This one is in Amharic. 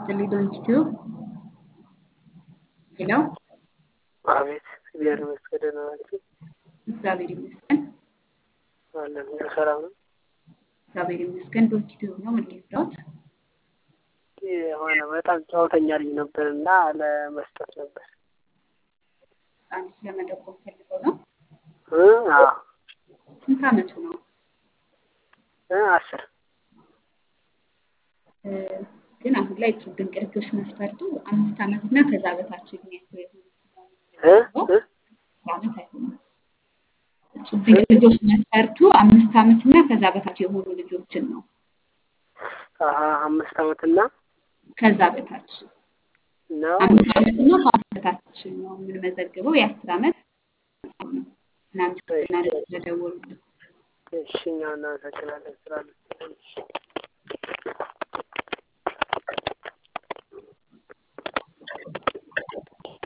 ይስጥልኝ ዶንኪቲዩብ ሄሎ አቤት እግዚአብሔር ይመስገን ደህና ናችሁ? እግዚአብሔር ይመስገን አለን ሁሉ ሰላም ነው። እግዚአብሔር ይመስገን ዶንኪቲዩብ ነው ምን ልርዳዎት የሆነ በጣም ጨዋተኛ ልጅ ነበር እና ለመስጠት ነበር አንድ ስለመጠቆም ፈልገው ነው እ አዎ ስንት አመቱ ነው እ አስር እ ግን አሁን ላይ እጹብ ድንቅ ልጆች መስፈርቱ አምስት አመት እና ከዛ በታች እድሜያቸው የሆኑ እ እ አመት አይሆንም እጹብ ድንቅ ልጆች መስፈርቱ አምስት አመት እና ከዛ በታች የሆኑ ልጆችን ነው አሀ አምስት አመትና ከዛ በታች ነው አምስት አመት እና ከአስር በታች ነው የምንመዘግበው የአስር አመት ነው እናመሰግናለን ስለደወሉልን እሺ እኛ እናመሰግናለን ስላለ